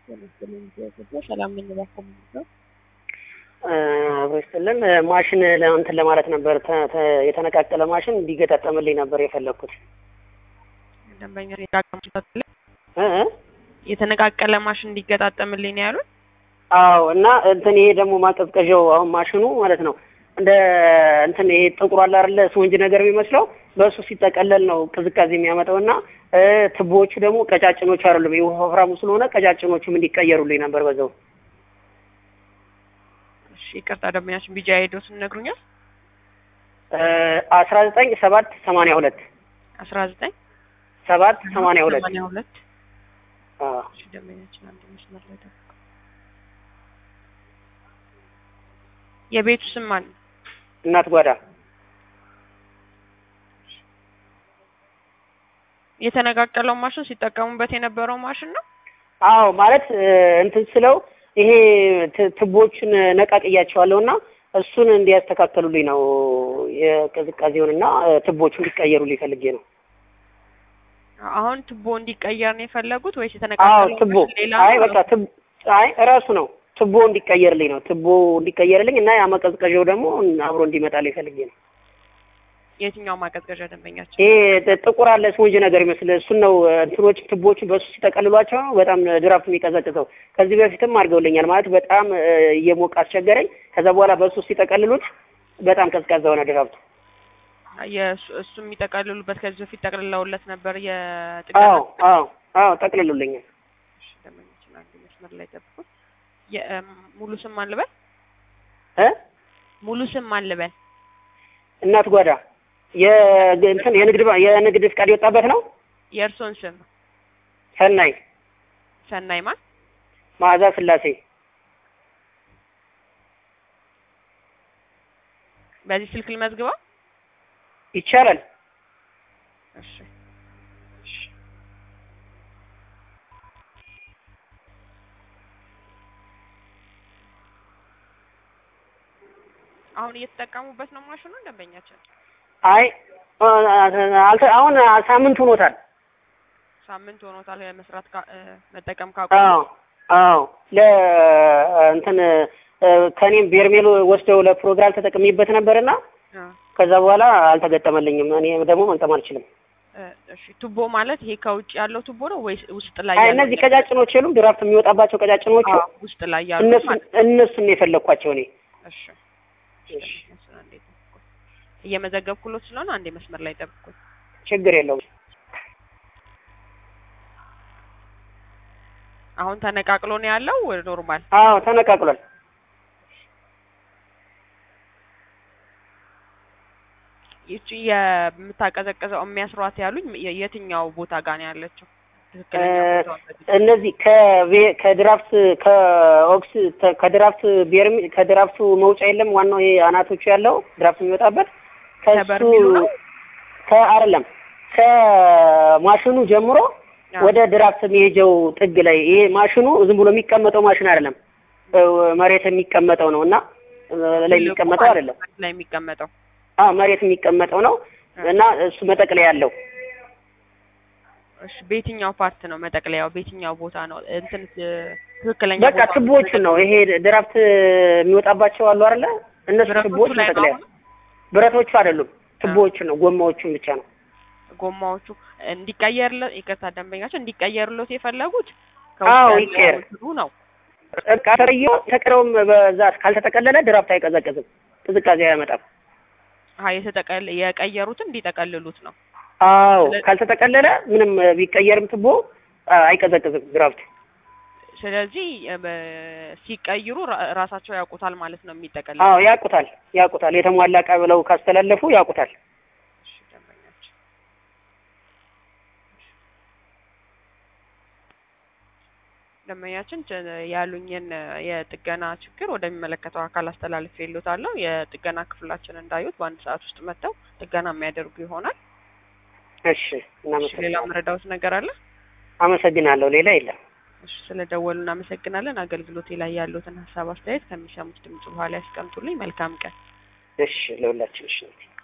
ሰላም የምንላቸው ነው። አብሮ ይስጥልን። ማሽን እንትን ለማለት ነበር ተ- ተ- የተነቃቀለ ማሽን እንዲገጣጠምልኝ ነበር የፈለግኩት። ደንበኛ እ እ? የተነቃቀለ ማሽን እንዲገጣጠምልኝ ነው ያሉት። አዎ እና እንትን ይሄ ደግሞ ማቀዝቀዣው አሁን ማሽኑ ማለት ነው እንደ እንትን ይሄ ጥቁር አለ አይደለ ስፖንጅ ነገር የሚመስለው በእሱ ሲጠቀለል ነው ቅዝቃዜ የሚያመጣው እና እ ትቦዎቹ ደግሞ ቀጫጭኖቹ አይደሉም። ይሄ ወፍራሙ ስለሆነ ቀጫጭኖቹም እንዲቀየሩልኝ ነበር በዛው። እሺ ይቅርታ ደንበኛችን ቢጃ ሄዶት ይነግሩኛል። አስራ ዘጠኝ ሰባት ሰማንያ ሁለት አስራ ዘጠኝ ሰባት ሰማንያ ሁለት ሰማንያ ሁለት አዎ እሺ ደንበኛችን አንድ መስመር ላይ ጠብቁ። የቤቱ ስም ማን ነው? እናት ጓዳ የተነቃቀለው ማሽን ሲጠቀሙበት የነበረው ማሽን ነው። አዎ ማለት እ እንትን ስለው ይሄ ት- ትቦቹን ነቃቅያቸዋለሁ እና እሱን እንዲያስተካከሉልኝ ነው የቅዝቃዜውን እና እ ትቦቹ እንዲቀየሩልኝ ፈልጌ ነው። አሁን ቱቦ እንዲቀየር ነው የፈለጉት ወይስ አዎ የተነቃቀለው ትቦ ማሽን ሌላ አይ ነው? በቃ ትብ አይ እራሱ ነው ትቦ እንዲቀየርልኝ ነው ትቦ እንዲቀየርልኝ እና ያ ማቀዝቀዣው ደግሞ አብሮ እንዲመጣልኝ ፈልጌ ነው። የትኛው ማቀዝቀዣ ደንበኛችን? ይሄ ጥ- ጥቁር አለ ስፖንጅ ነገር ይመስል እሱን ነው እ እንትኖች ትቦቹ በሱ ሲጠቀልሏቸው ነው በጣም ድራፍት የሚቀዘቅዘው። ከዚህ በፊትም አድርገውልኛል ማለት በጣም እ እየሞቀ አስቸገረኝ። ከዛ በኋላ በሱ ሲጠቀልሉት በጣም ቀዝቃዛ ሆነ ድራፍቱ። የእሱ እሱ የሚጠቀልሉበት ከዚህ በፊት ጠቅልለውለት ነበር የጥገና አዎ አዎ አዎ ጠቅልሉልኛል። እሺ፣ ደንበኛችን አንድ መስመር ላይ ጠብቁ። የእም፣ ሙሉ ስም ማን ልበል? እ ሙሉ ስም ማን ልበል? እናት ጓዳ የእንትን የንግድ ባ- የንግድ ፍቃድ የወጣበት ነው። የእርሶን ስም ሰናይ ሰናይ ማን? መዓዛ ስላሴ በዚህ ስልክ ልመዝግበው? ይቻላል። እሺ እሺ። አሁን እየተጠቀሙበት ነው ማሽኑ ደንበኛችን? አይ አልተ- አሁን ሳምንት ሆኖታል። ሳምንት ሆኖታል መስራት ካ- እ፣ መጠቀም ካቆሙ። አዎ አዎ ለ እንትን እ፣ ከኔም ቤርሜል ወስደው ለፕሮግራም ተጠቅሜበት ነበርና አ፣ ከዛ በኋላ አልተገጠመልኝም። እኔ ደግሞ መግጠም አልችልም። እ፣ እሺ ቱቦ ማለት ይሄ ከውጭ ያለው ቱቦ ነው ወይስ ውስጥ ላይ አይ ያለው? እነዚህ ቀጫጭኖች የሉም ድራፍት የሚወጣባቸው ቀጫጭኖቹ አዎ፣ ውስጥ ላይ ያሉት እነሱን ማለት እነሱን ነው የፈለኳቸው እኔ። እሺ እሺ። እሱን አንዴ ጠብቁኝ። እየመዘገብኩሎት ስለሆነ አንዴ መስመር ላይ ጠብቁኝ። ችግር የለውም። አሁን ተነቃቅሎ ነው ያለው ወደ ኖርማል? አዎ ተነቃቅሏል። ይቺ የምታቀዘቅዘው የሚያስሯት ያሉኝ የ- የትኛው ቦታ ጋር ነው ያለችው? ትክክለኛ እ፣ ቦታውን በዚህ እነዚህ ከቬ- ከድራፍት ከኦክስ ተ- ከድራፍት ቤርሚ ከድራፍቱ መውጫ የለም ዋናው ይሄ አናቶቹ ያለው ድራፍት የሚወጣበት ከሱ ከበርሚሉ ነው? ከአይደለም ከማሽኑ ጀምሮ አዎ። ወደ ድራፍት የሚሄጀው ጥግ ላይ ይሄ ማሽኑ ዝም ብሎ የሚቀመጠው ማሽን አይደለም፣ እ፣ መሬት የሚቀመጠው ነው እና እ፣ ላይ ትልቁ የሚቀመጠው ማለት አይደለም። መሬት ላይ የሚቀመጠው አዎ መሬት የሚቀመጠው ነው እና እሱ መጠቅለያ ያለው እሺ፣ በየትኛው ፓርት ነው መጠቅለያው? በየትኛው ቦታ ነው እንትን እ፣ ትክክለኛ በቃ ቦታውን ትቦዎቹን ነው ይሄ ድራፍት የሚወጣባቸው አሉ አይደለ? እነሱ ብረቶቹ ትቦዎች ላይ ነው መጠቅለያ አሁን? ብረቶቹ አይደሉም፣ ትቦዎቹን ነው ጎማዎቹን ብቻ ነው። ጎማዎቹ እንዲቀየርለት ይቅርታ፣ ደንበኛቸው እንዲቀየርለት የፈለጉት አዎ፣ ከውስጥ ይቀየር። ያለው እንትኑ ነው። በቃ ተረየው ተቀረውም በዛ ካልተጠቀለለ ድራፍት አይቀዘቅዝም፣ ቅዝቃዜ አያመጣም። አይ የተጠቀል የቀየሩትን እንዲጠቀልሉት ነው። አዎ ስለ- ካልተጠቀለለ ምንም ቢቀየርም ትቦ አ- አይቀዘቅዝም ድራፍት። ስለዚህ እ፣ በ- ሲቀይሩ ራ- ራሳቸው ያውቁታል ማለት ነው የሚጠቀልሉ። አዎ ያውቁታል፣ ያውቁታል። የተሟላ እቃ ብለው ካስተላለፉ ያውቁታል። እሺ፣ ደንበኛችን ደንበኛችን ች- ያሉኝን እ፣ የጥገና ችግር ወደሚመለከተው አካል አስተላልፌ ይሉታለሁ። የጥገና ክፍላችን እንዳዩት በአንድ ሰዓት ውስጥ መጥተው ጥገና የሚያደርጉ ይሆናል። እሺ፣ እሺ፣ ሌላ እናመሰግናለን። መረዳውት ነገር አለ? አመሰግናለሁ። ሌላ የለም። እሺ፣ ስለደወሉ እናመሰግናለን። አገልግሎቴ ላይ ያሉትን ሀሳብ አስተያየት ከሚሰሙት ድምጽ በኋላ ያስቀምጡልኝ። መልካም ቀን። እሺ፣ ለሁላችን እሺ።